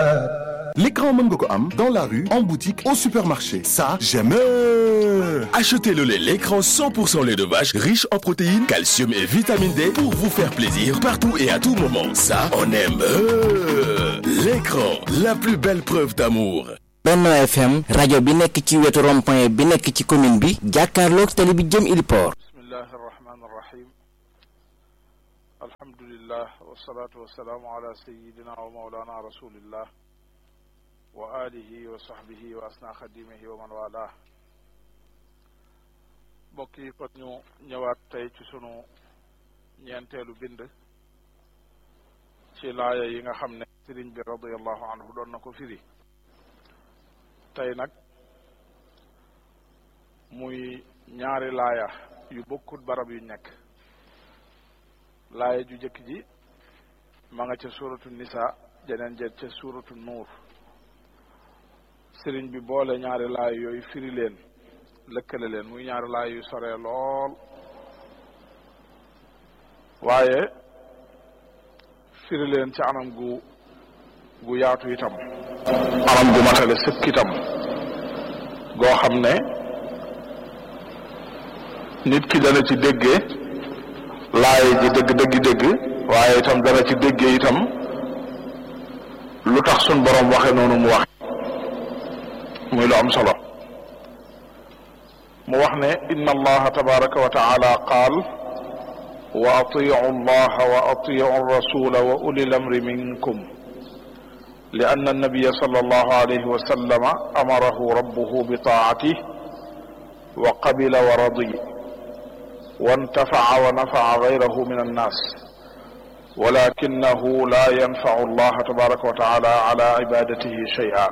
L'écran mën nga ko am dans la rue, en boutique, au supermarché. Ça, j'aime. Achetez le lait l'écran 100% lait de vache riche en protéines, calcium et vitamine D pour vous faire plaisir partout et à tout moment. Ça, on aime. L'écran, la plus belle preuve d'amour. Benno FM rajo bi nekk ci wetu rond-point bi nekk ci commune bi jàkkaarloog tali bi jëm Iliport. bismillahi arrahmani arrahim alhamdulillah wasalaatu wasalaamu ala sayidina wa maulana rasulillah wa alihi wa sahbihi wa asna xadimihi wa man wala mbokk yi kon ñu ñëwaat tey ci sunu ñeenteelu bind ci laaya yi nga xam ne sëriñ bi radiallahu anhu doon na ko firi tey nag muy ñaari laaya yu bokkut barab yu nekk laaya ju jëkk ji ma nga ca suuratu nisa jeneen ja ca suuratu nuur sëriñ bi boole ñaari laaya yooyu firi leen lëkkale leen muy ñaari laaya yu sore lool waaye firi leen ci anam gu gu yaatu itam anam gu matale sëkk itam goo xam ne nit ki dana ci déggee laay ji dëgg dëgg dëgg waaye itam dana ci déggee itam lu tax sun borom waxe noonu mu waxe muy lu am solo mu wax ne inna allaha tabaraka wa taala qaal wa atiu allaha wa atiu rasula wa ulil amri minkum لأن النبي صلى الله عليه وسلم أمره ربه بطاعته وقبل ورضي وانتفع ونفع غيره من الناس ولكنه لا ينفع الله تبارك وتعالى على عبادته شيئا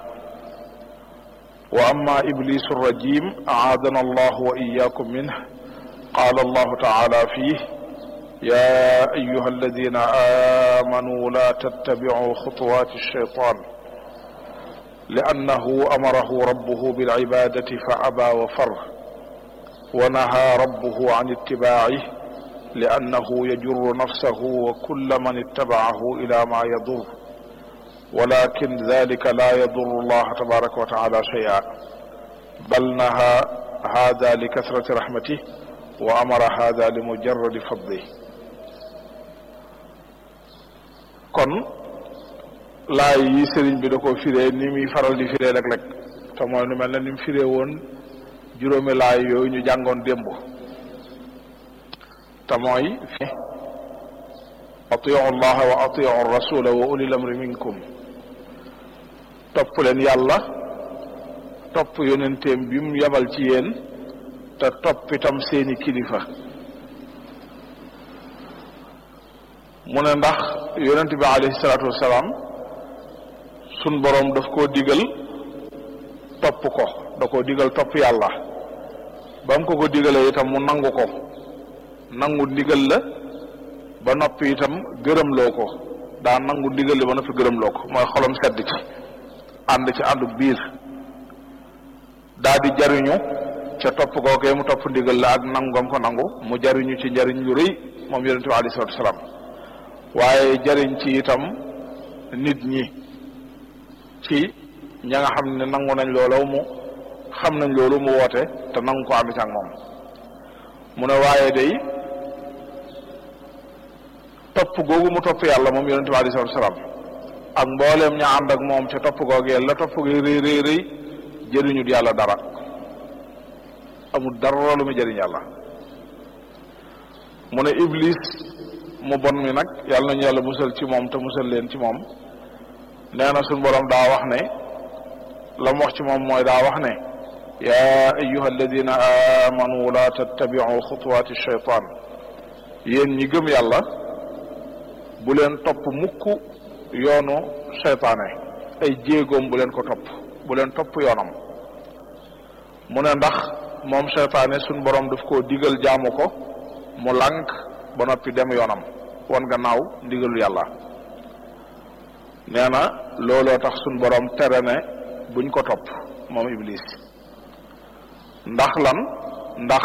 وأما إبليس الرجيم أعاذنا الله وإياكم منه قال الله تعالى فيه يا أيها الذين آمنوا لا تتبعوا خطوات الشيطان لأنه أمره ربه بالعبادة فأبى وفر ونهى ربه عن اتباعه لأنه يجر نفسه وكل من اتبعه إلى ما يضر ولكن ذلك لا يضر الله تبارك وتعالى شيئا بل نهى هذا لكثرة رحمته وأمر هذا لمجرد فضله kon laay yi sëriñ bi da ko firee ni muy faral di firee rek-rek te mooy nu mel ne ni mu firee woon juróomi laay yooyu ñu jàngoon démb te mooy fi atiu allaha wa atiu rasula wa ulil amri minkum topp leen yàlla topp yonenteem bi mu yabal ci yéen te topp itam seeni kilifa mu ne ndax yonent bi alayhi salaatu wasalaam sun boroom daf koo digal topp ko da koo digal topp yàlla ba mu ko ko digalee itam mu nangu ko nangu ndigal la ba noppi itam gërëmloo ko daa nangu ndigal la ba noppi gërëmloo ko mooy xolam sedd ci ànd ci àndu biir daa di jariñu ca topp googee mu topp ndigal la ak nangam ko nangu mu jariñu ci njariñ lu rëy moom yonent bi alayhi salaatu wasalaam waaye jariñ ci itam nit ñi ci ña nga xam ne nangu nañ loolu mu xam nañ loolu mu woote te nangu ko ànd ci ak moom mu ne waaye day topp googu mu topp yàlla moom yonente bi alei salatu salaam ak mbooleem ña ànd ak moom ca topp googee la topp gi rëy rëy rëy jëriñut yàlla dara amul dara lu mu jëriñ yàlla mu ne iblis mu bon mi nag yàlla nañu yàlla musal ci moom te musal leen ci moom nee na suñ boroom daa wax ne la mu wax ci moom mooy daa wax ne yaa ayuha alladina amanu la tattabiu xutuwaati shaytaan yéen ñi gëm yàlla bu leen topp mukk yoonu seytaane ay jéegoom bu leen ko topp bu leen topp yoonam mu ne ndax moom seytaane suñ boroom daf koo digal jaamu ko mu lànk ba noppi dem yoonam wan gannaaw ndigalu yàlla nee na looloo tax suñ boroom tere ne buñ ko topp moom iblis ndax lan ndax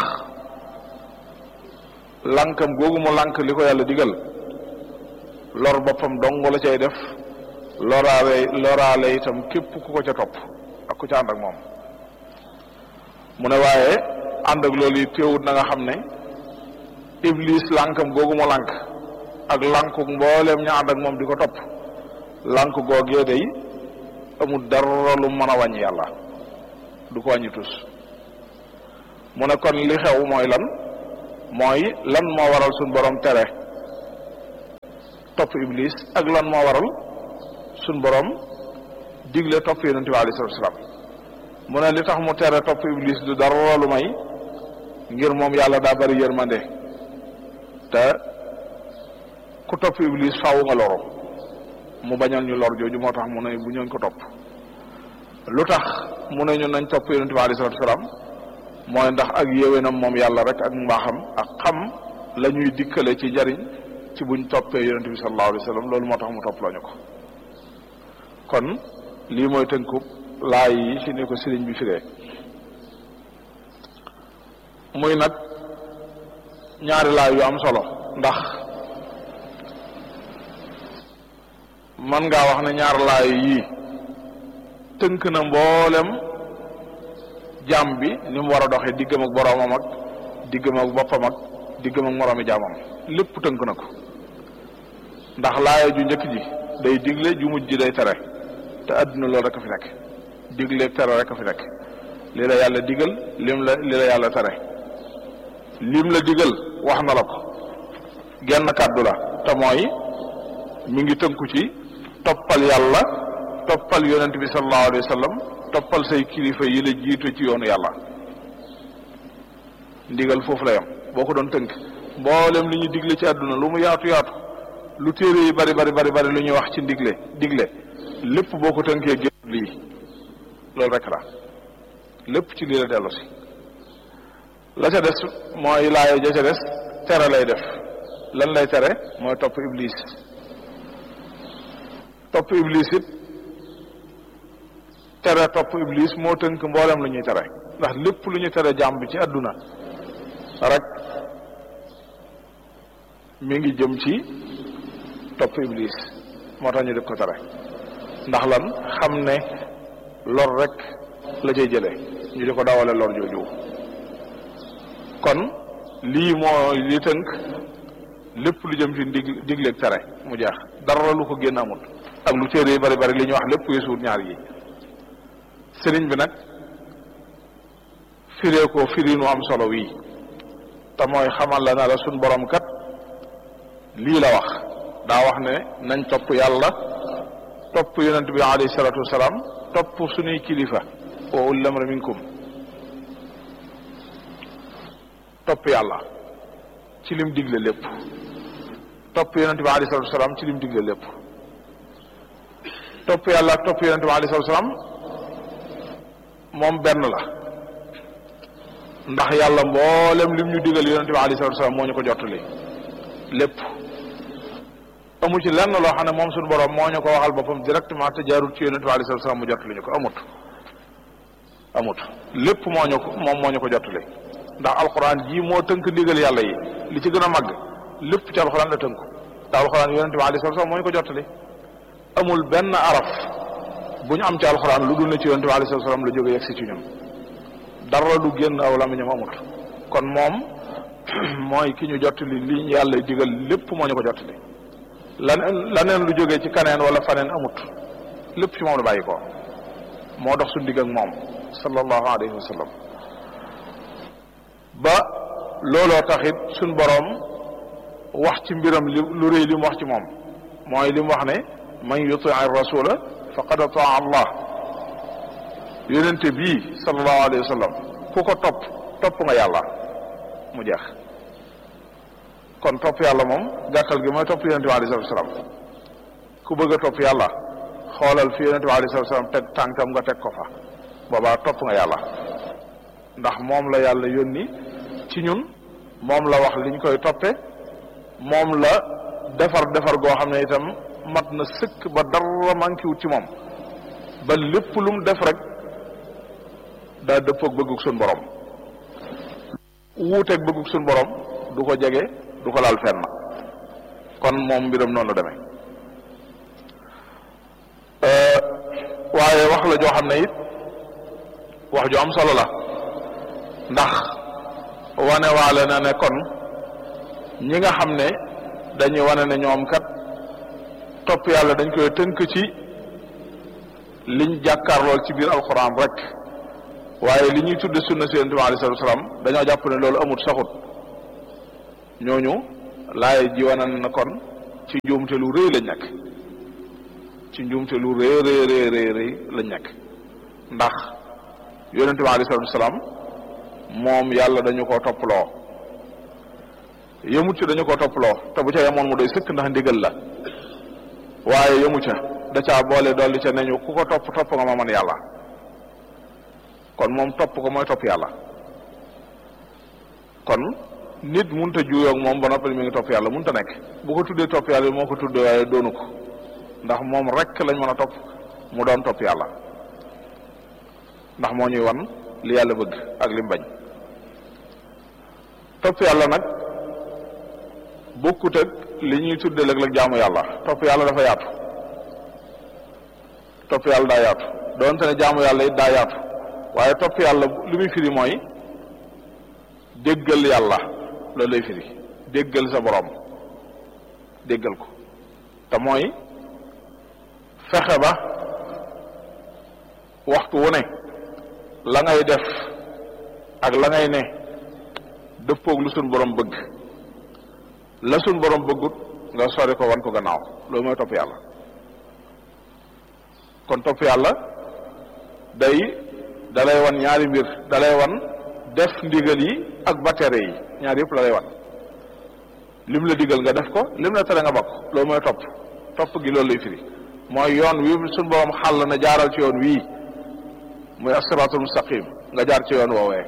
lànkam googu mu lànk li ko yàlla digal lor boppam dong la cay def loraale loraale itam képp ku ko ca topp ak ku ca ànd ak moom mu ne waaye ànd ak loolu yi teewut na nga xam ne iblis lànkam googu mu lànk ak lànku mbooleem ña ànd ak moom di ko topp lànk googee day amul dara lu mën a wàññi yàlla du ko wàññi tus mu ne kon li xew mooy lan mooy lan moo waral suñ borom tere topp iblis ak lan moo waral suñ borom digle topp yonente bi alayhi salatu wasalaam mu ne li tax mu tere topp iblis du dara lu may ngir moom yàlla daa bari yërmande te ku topp iblis faaw nga loro mu bañoon ñu lor jooju moo tax mu ne bu ñooñ ko topp lu tax mu ne ñu nañ topp yonente bi alayhi salatu wasalaam mooy ndax ak yéwénam moom yàlla rek ak mbaaxam ak xam la ñuy dikkale ci jariñ ci buñ toppee yonente bi sallallahu alayhi wa sallam loolu moo tax mu topp lañu ko kon lii mooy tënkub laay yi ci ni ko sëriñ bi firee muy nag ñaari laay yu am solo ndax man ngaa wax ne ñaari laay yii tënk na mboolem jaam bi ni mu war a doxee diggam ak boroomam ak diggam ak boppam ak diggam ak moroomi jaamam lépp tënk na ko ndax laaya ju njëkk ji day digle ju mujj ji day tere te àdduna loolu rek a fi nekk digle tere rek a fi nekk li la yàlla digal lim la li la yàlla tere lim la digal wax na la ko genn kàddu la te mooy mi ngi tënku ci toppal yàlla toppal yonent bi sallallahu alayhi wa sallam toppal say kilifa yi la jiitu ci yoonu yàlla ndigal foofu la yam boo ko doon tënk mboolem li ñu digle ci àdduna lu mu yaatu yaatu lu téere yi bari bari bari bari lu ñuy wax ci ndigle digle lépp boo ko tënkee génn lii loolu rek la lépp ci lii la dellu si la ca des mooy laaya ja ca des tere lay def lan lay tere mooy topp iblis topp iblis it tere topp iblis moo tënk mboolem lu ñuy tere ndax lépp lu ñu tere jàmm bi ci àdduna rek mi ngi jëm ci topp iblis moo tax ñu def ko tere ndax lan xam ne lor rek la cay jële ñu di ko dawale lor jooju kon lii moo li tënk lépp lu jëm ci dig digleeg tere mu jeex dara lu ko génn amul ak lu téere yi bari bari li ñuy wax lépp weesuut ñaar yi sëriñ bi nag firee ko firinu am solo wii te mooy xamal la na la suñ borom kat lii la wax daa wax ne nañ topp yàlla topp yonent bi alayhi salatu wasalaam topp suñuy kilifa wa ulil amri minkum topp yàlla ci lim digle lépp topp yonent bi alayhi salatu wasalaam ci lim digle lépp topp yàlla ak topp yonent bi alayhi salatu wasalaam moom benn la ndax yàlla mboolem lim ñu digal yonent bi alayhi salatu wasalaam moo ñu ko jottali lépp amu ci lenn loo xam ne moom suñu borom moo ñu ko waxal boppam directement te jaarul ci yonent bi alayhi salatu wasalaam mu jottali ñu ko amut amut lépp moo ñu ko moom moo ñu ko jottali ndax alxuraan jii moo tënk ndigal yàlla yi li ci gën a màgg lépp ci alxuraan la tënku te alxuraan yonent bi alayhi salatu wasalaam moo ñu ko jottali amul benn araf bu ñu am ci alxuraan lu dul ne ci yonent bi alayhi salatu wasalaam la jóge yegsi ci ñun dara du génn aw lamiñam amut kon moom mooy ki ñu jottali li yàlla digal lépp moo ñu ko jottali laneen laneen lu jógee ci kaneen wala faneen amut lépp ci moom la bàyyi ko moo dox suñu digg ak moom sallallahu alayhi wa sallam ba looloo taxit suñ boroom wax ci mbiram li lu rëy li mu wax ci moom mooy li mu wax ne man yuti rasula faqad ataa allah yonente bii sallallahu alayhi wa sallam ku ko topp topp nga yàlla mu jeex kon topp yàlla moom gàttal gi mooy topp yonente bi alayhi salatu salaam ku bëgg a topp yàlla xoolal fi yonente bi alayhi salatu salaam teg tànkam nga teg ko fa boobaa topp nga yàlla ndax moom la yàlla yónni ci ñun moom la wax liñ koy toppe moom la defar defar goo xam ne itam mat na sëkk ba dara manqué wut ci moom ba lépp lu mu def rek daa dëppoog bëggug suñ borom wuuteeg bëggug suñ borom du ko jege du ko laal fenn kon moom mbiram noonu la demee waaye wax la joo xam ne it wax ju am solo la ndax wane waale na ne kon ñi nga xam ne dañuy wane ne ñoom kat topp yàlla dañ koy tënk ci liñ jàkkaarlool ci biir alxuraan rek waaye li ñuy tudde sunna si yonent bi alei salatu salaam dañoo jàpp ne loolu amut saxut ñooñu laay ji wane na kon ci njuumte lu rëy lañ nekk ci njuumte lu rëy rëy rëy rëy rëy lañ nekk ndax yonent bi alei salatu salaam moom yàlla dañu koo topploo yëmut ci dañu koo topploo te bu ca yemoon mu doy sëkk ndax ndigal la waaye yëmu ca da caa boole dolli ca neñu ku ko topp topp nga ma man yàlla kon moom topp ko mooy topp yàlla kon nit munta juuyoog moom ba noppi mi ngi topp yàlla munta nekk bu ko tuddee topp yàlla moo ko tuddee waaye doonu ko ndax moom rek lañ mën a topp mu doon topp yàlla ndax moo ñuy wan li yàlla bëgg ak li mu bañ topp yàlla nag bokkut ak li ñuy tuddee léeg-léeg jaamu yàlla topp yàlla dafa yaatu topp yàlla daa yaatu doonte ne jaamu yàlla it daa yaatu waaye topp yàlla li muy firi mooy déggal yàlla loolu lay firi déggal sa borom déggal ko te mooy fexe ba waxtu wu ne la ngay def ak la ngay ne dëppoog lu suñ borom bëgg la suñ borom bëggut nga sori ko wan ko gannaaw loolu mooy topp yàlla kon topp yàlla day dalay wan ñaari mbir dalay wan def ndigal yi ak battere yi ñaari yëpp la lay wan lim la digal nga def ko lim la tere nga bakk loolu mooy topp topp gi loolu lay firi mooy yoon wi suñ borom xàll na jaaral ci yoon wii muy as-siraatul mustaqim nga jaar ci yoon woowee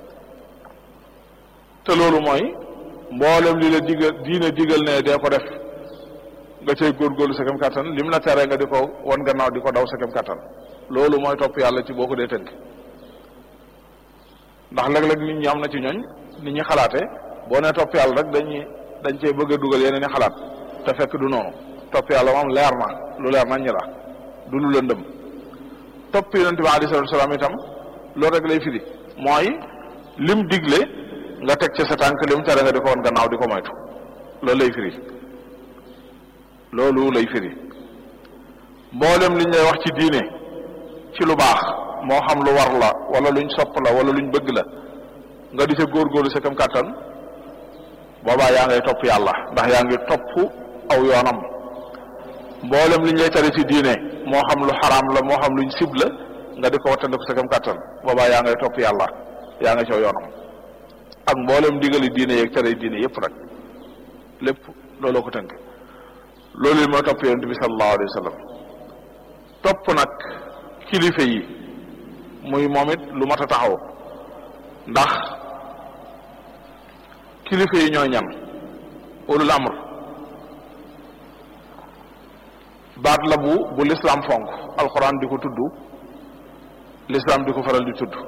te loolu mooy mboolem li la digal diine digal ne dee ko def nga cay góorgóorlu sa kem kattan lim la tere nga di ko wan gannaaw di ko daw sa kem kattan loolu mooy topp yàlla ci boo ko dee tënk ndax léeg-léeg nit ñi am na ci ñooñ nit ñi xalaate boo nee topp yàlla rek dañuy dañ cee bëgg a dugal yeneen i xalaat te fekk du noonu topp yàlla moom leer na lu leer nañ ñi la du lu lëndëm topp yonente bi alayhi salatu salaam itam loolu rek lay firi mooy lim digle nga teg ci sa tànk lim tere nga di ko woon gannaaw di ko moytu loolu lay firi loolu lay firi mboolem liñ lay wax ci diine ci lu baax moo xam lu war la wala luñ sopp la wala luñ bëgg la nga di sa góorgóorlu sa kam kàttan boobaa yaa ngay topp yàlla ndax yaa ngi topp aw yoonam mboolem liñ lay tere ci diine moo xam lu xaraam la moo xam luñ sib la nga di ko wattandiku sa kam kàttan boobaa yaa ngay topp yàlla yaa nga caw yoonam ak mboolem digali diine yeeg tere diine yépp nag lépp looloo ko tënk loolu mooy topp yonent bi sallallahu alayhi wa sallam topp nag kilifa yi muy moom it lu mat a taxaw ndax kilifa yi ñooy ñan ulul amr baat la bu bu lislaam fonk alxuraan di ko tudd lislaam di ko faral di tudd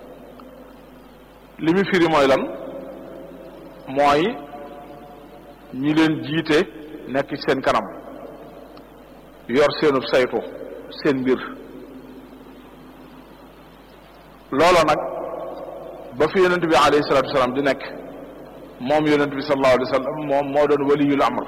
li mu firi mooy lan mooy ñi leen jiite nekk ci seen kanam yor seenub saytu seen mbir loola nag ba fi yonent bi alayhi salatu wasalaam di nekk moom yonent bi sallallahu alayhi wa sallam moom moo doon waliyul amr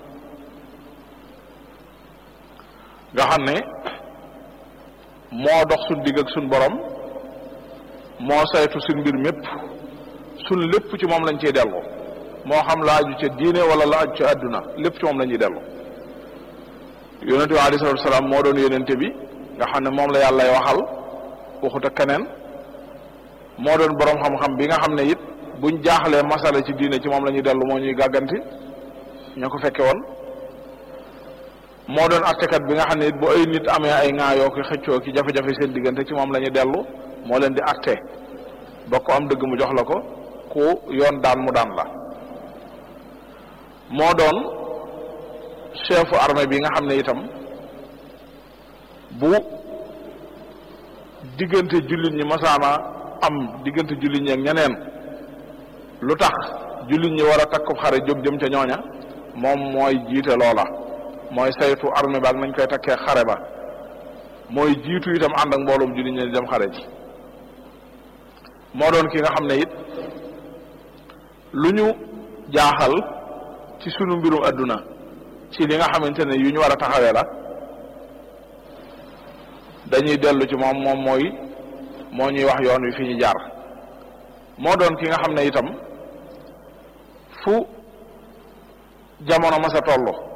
nga xam ne moo dox suñ digg ak suñ borom moo saytu suñ mbir mépp suñ lépp ci moom lañ ciy dellu moo xam la aju ca diine wala la aju ca àdduna lépp ci moom la ñuy dellu yonente bi alayhi salatu wasalaam moo doon yonente bi nga xam ne moom la yàllay waxal waxut ak keneen moo doon borom xam-xam bi nga xam ne it buñ jaaxlee masala ci diine ci moom la ñuy dellu moo ñuy gàgganti ñoo ko fekke woon moo doon attekat bi nga xam ne it bu ay nit amee ay ŋaayoo ki xëccoo ki jafe-jafe seen diggante ci moom la ñuy dellu moo leen di atte ba ko am dëgg mu jox la ko ku yoon daan mu daan la moo doon chefu armée bi nga xam ne itam bu diggante jullit ñi masaana am diggante jullit ñi ak ñeneen lu tax jullit ñi war a takkub xare jóg jëm ca ñooña moom mooy jiite loola mooy saytu armée ba ak nañ koy takkee xare ba mooy jiitu itam ànd ak mbooloom jullit ñi dem xare ji moo doon ki nga xam ne it lu ñu jaaxal ci sunu mbirum adduna ci li nga xamante ne yu ñu war a taxawee la dañuy dellu ci moom moom mooy moo ñuy wax yoon wi fi ñu jaar moo doon ki nga xam ne itam fu jamono masa tollu